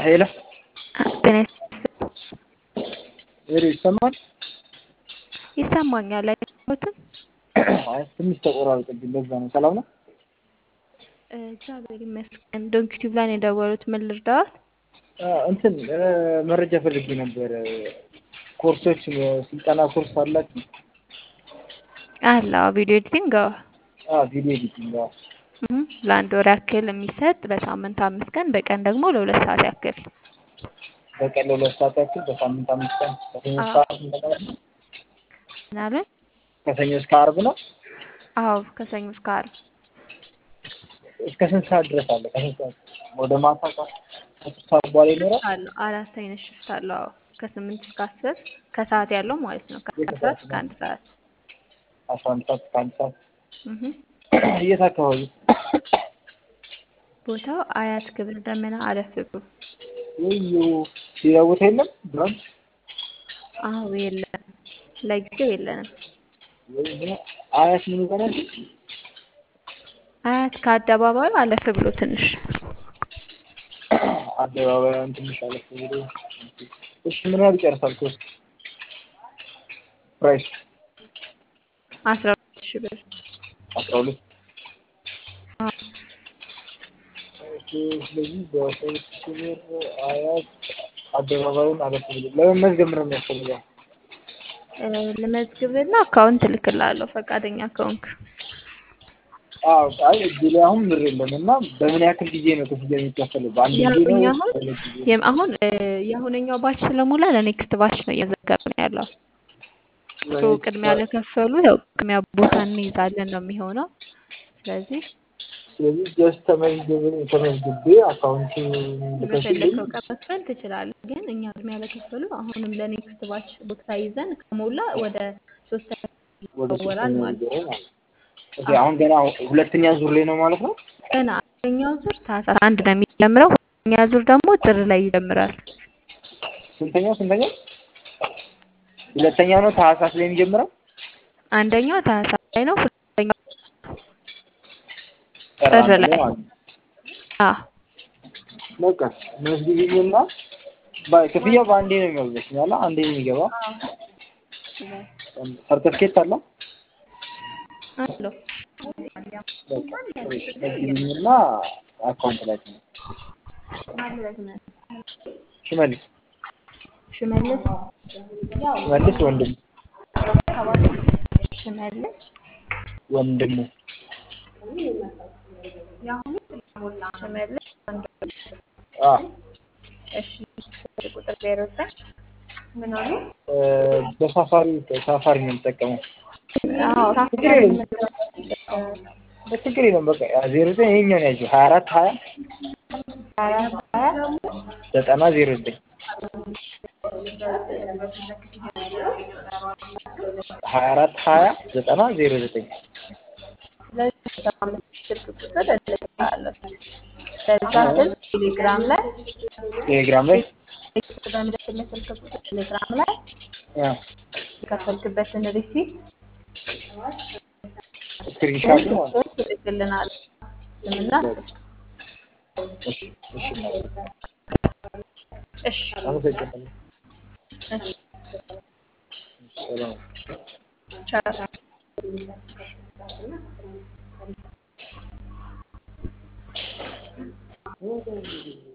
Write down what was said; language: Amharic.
ሄሎ ጤና ሄሎ ይሰማል? ይሰማኛል አይሰሙትም? አይ ትንሽ ተቆራረጠብኝ። ለዛ ነው። ሰላም ነው? እግዚአብሔር ይመስገን። ዶንኪ ቲዩብ ላይ ነው የደወሉት። ምን ልርዳዎት? እንትን መረጃ ፈልጌ ነበር። ኮርሶች ስልጠና ኮርስ አላችሁ? አለ ቪዲዮ ኤዲቲንግ አዎ ቪዲዮ ኤዲቲንግ አዎ። እም፣ ለአንድ ወር ያክል የሚሰጥ በሳምንት አምስት ቀን በቀን ደግሞ ለሁለት ሰዓት ያክል በቀን ለሁለት ሰዓት ያክል በሳምንት አምስት ቀን ከሰኞ እስከ አዎ። ዓርብ እንደማለት ነው? ምናምን ከሰኞ እስከ ዓርብ ነው? አዎ ከሰኞ እስከ ዓርብ እስከ ስንት ሰዓት ድረስ አለ? ከስንት ሰዓት ወደ ማታ ከስንት ሰዓት በኋላ ይኖራል? አለው አራት አይነት ሽፍት አለው። አዎ ከስምንት እስከ አስር ከሰዓት ያለው ማለት ነው። ከአስራ ሰዓት እስከ አንድ ሰዓት አስራ አንድ ሰዓት እስከ አንድ ሰዓት እህ የት አካባቢ? ቦታው አያት ክብር ደመና አለፍ ብሎ ወዮ ሌላ ቦታ የለም? ብራንች አዎ የለም፣ ለጊዜው የለንም። ወይኔ አያት ምን ይባላል? አያት ከአደባባዩ አለፍ ብሎ ትንሽ አደባባዩን ትንሽ አለፍ ብሎ እሺ ምን ያህል ይጨርሳል ኮርስ? ፕራይስ አስራ ሁለት ሺህ ብር አስራ ሁለት አዎ። ኦኬ ስለዚህ በሶስት ሺህ ብር አያት አደባባዩን አለፍ ብሎ ለመመዝገብ ምንድን ነው የሚያስፈልገው? እ፣ ልመዝግብና አካውንት እልክልሃለሁ ፈቃደኛ ከሆንክ። አዎ አይ እዚህ ላይ አሁን ብር የለም እና በምን ያክል ጊዜ ነው ክፍያ የሚከፈለው? በአንድ ጊዜ ነው ያሁኛ ወይስ አሁን በሁለት ጊዜ? የም- አሁን እ፣ የአሁነኛው ባች ስለሞላ ለኔክስት ባች ነው እየዘገብ ነው ያለው። ሶ ቅድሚያ ለከፈሉ ያው ቅድሚያ ቦታ እንይዛለን ነው የሚሆነው። ስለዚህ ስለዚህ ጀስት ተመዝግብ ተመዝግቤ አካውንት ልከሽልኝ በፈለከው ቀን መክፈል ትችላለህ። ግን እኛ ቅድሚያ ለከፈሉ አሁንም ለኔክስት ባች ቦታ ይዘን ከሞላ ወደ ሶስተኛ ወደ ይወራል ሶስተኛ ማለት ነው። ዙር ማለት ነው። ኦኬ አሁን ገና ሁለተኛ ዙር ላይ ነው ማለት ነው? ገና አንደኛው ዙር ታህሳስ አንድ ነው የሚጀምረው። ሁለተኛ ዙር ደግሞ ጥር ላይ ይጀምራል። ስንተኛው ስንተኛው? ሁለተኛው ነው ታህሳስ ላይ የሚጀምረው? አንደኛው ታህሳስ ላይ ነው። ሁለተኛው ጥር ጥር አንድ ላይ ላይ ማለት ነው። አዎ በቃ መዝግቢኝና ባ- ክፍያው በአንዴ ነው የሚያዘኝ ያለ አንዴ ነው የሚገባ። ሰርተፍኬት አለ? አለው በቃ እሺ፣ መዝግቢኝና አካውንት ላይ ነው። ሽመልስ ሽመልስ ሽመልስ ወንድሙ ሽመልስ ወንድሙ ሽመልስ አ እሺ ቁጥር ዜሮ ዘጠኝ ምን አሉ? እ፣ በሳፋሪ ሳፋሪ ነው የምጠቀመው። አዎ ችግር የለም ችግር የለም። በቃ ዜሮ ዘጠኝ ይኸኛውን ያዥው ሀያ አራት ሀያ አራት ሀያ ዘጠና ዜሮ ዘጠኝ ሀያ አራት ሀያ ዘጠና ዜሮ ዘጠኝ ስለዚህ ስልክ ቁጥር እልክልሃለሁ። ከዛ ስልክ ቴሌግራም ላይ ቴሌግራም ላይ ቴክስት በምልክልህ ስልክ ቁጥር ቴሌግራም ላይ አ፣ የከፈልክበትን ሪሲት ስክሪንሻት ማለት ነው። ትልክልናል። ስምና እሺ እሺ ማለት ነው። እሺ አመሰግናለሁ። እሺ ሰላም ቻው